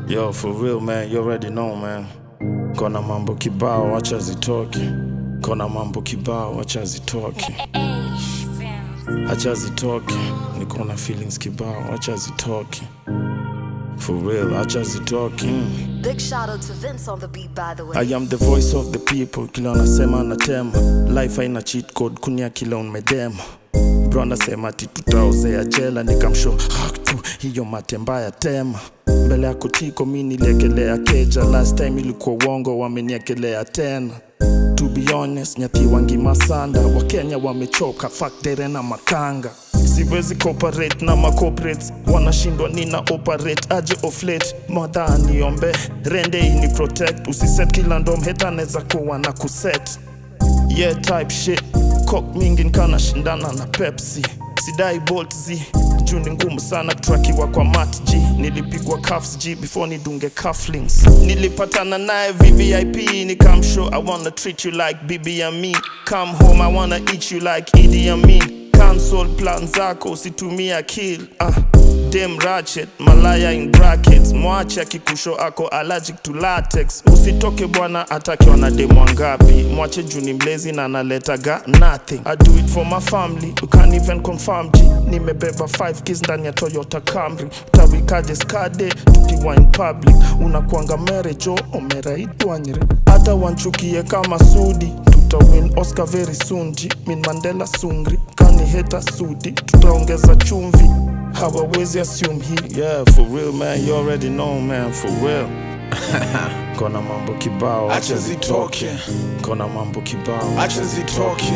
Yo, for real man, you already know man. Kona mambo kibao, acha zitoke. Kona mambo kibao, acha zitoke. Acha zitoke. Niko na feelings kibao, acha zitoke. For real, acha zitoke. Mm. Big shout out to Vince on the beat, by the way. I am the voice of the people, kila nasema natema. Life haina cheat code, kunia kila unmedema. Bro anasema ati tutaozea jela, nikamsho hak tu hiyo mate mbaya tema. Mbele ya kotiko mi niliekelea keja, last time ilikuwa uongo, wameniekelea tena. To be honest, nyati wangi masanda, wakenya wamechoka, fuck dere na makanga siwezi cooperate na macorporates wanashindwa nina operate aje of late madha niombe rende ini protect usiset kila ndom heta neza kuwa na kuset yeah type shit cock mingi nkana shindana na pepsi sidai bolt z juu ni ngumu sana kutrakiwa kwa mat g nilipigwa cuffs g before nidunge cufflinks nilipatana naye vvip nikamshow i wanna treat you like bibi and me come home i wanna eat you like idi amin cancel plan zako usitumie akil ah. Dem ratchet malaya in brackets mwache akikusho ako allergic to latex usitoke bwana atakiwa na demu wangapi mwache juu ni mlezi na analetaga nothing I do it for my family you can't even confirm ji nimebeba 5 kids ndani ya Toyota Camry utawikaje skade tukiwa in public unakuanga merejo omeraitwanyre hata wanchukie kama sudi tutawin Oscar very soon ji min Mandela sungri kani heta sudi tutaongeza chumvi hawawezi assume hii yeah for real man you already know man for real kona mambo kibao Acha zitoke. kona mambo kibao Acha zitoke.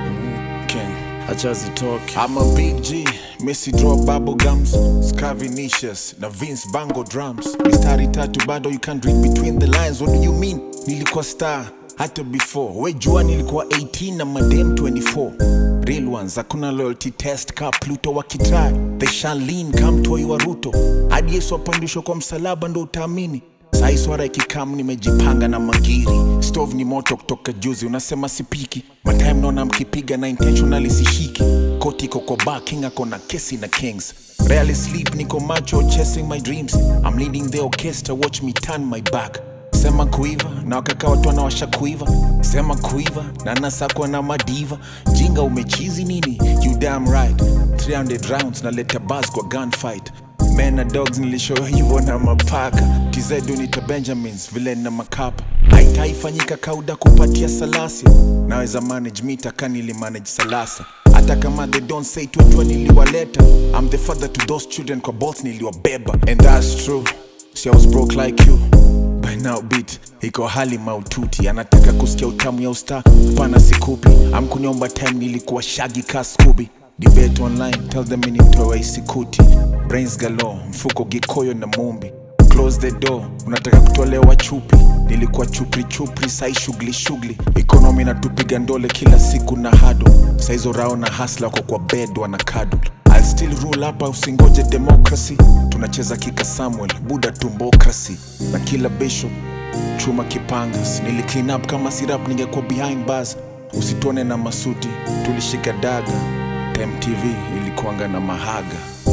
King. acha zitoke I'm a big G, Messi draw bubble gums, Scavinicius na Vince Bango drums. Mistari tatu bado you can't read between the lines. What do you mean? Nilikuwa star hata before. We jua nilikuwa 18 na madem 24. Real ones, hakuna loyalty test ka Pluto wakitry. They shall lean come toi wa Ruto. Hadi Yesu apandishwa kwa msalaba ndo utaamini. Sai swara ikikam nimejipanga na magiri stove ni moto kutoka juzi unasema sipiki matime naona mkipiga na intentionally sishiki koti iko kwa bar king ako na kesi na kings rarely sleep niko macho chasing my dreams I'm leading the orchestra watch me turn my back sema kuiva na wakaka watu wanawasha kuiva sema kuiva na nasakwa na madiva jinga umechizi nini you damn right 300 rounds naleta bas kwa gunfight men na dogs nilishow hivyo na mapaka tizedu nita benjamins vile na makapa haitaifanyika kauda kupatia salasi naweza manage mita kanili manage salasa hata kama they don't say twetwa niliwaleta I'm the father to those children kwa bolt niliwabeba and that's true See, I was broke like you by now beat iko hali maututi anataka kusikia utamu ya usta pana sikupi amkunyomba time nilikuwa shagi ka skubi debate online tell them initoa isikuti brains galo mfuko gikoyo na mumbi close the door unataka kutolewa chupi nilikuwa chupri chupri sai shughuli shughuli ekonomi natupiga ndole kila siku na hado saizo rao na hasla kwa kwa bed wana cuddle I'll still rule hapa usingoje democracy tunacheza kika samuel buda tumbokrasi na kila bishop chuma kipangas nili clean up kama sirap ningekuwa behind bars usituone na masuti tulishika daga time tv ilikuanga na mahaga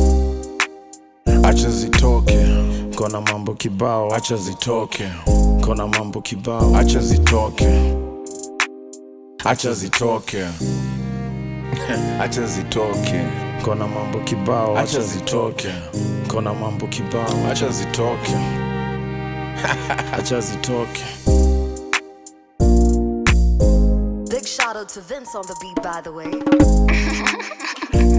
acha zitoke kona mambo kibao acha zitoke kona mambo kibao acha zitoke acha zitoke acha zitoke kona mambo kibao acha zitoke kona mambo kibao acha zitoke acha zitoke Big shout out to Vince on the beat, by the way.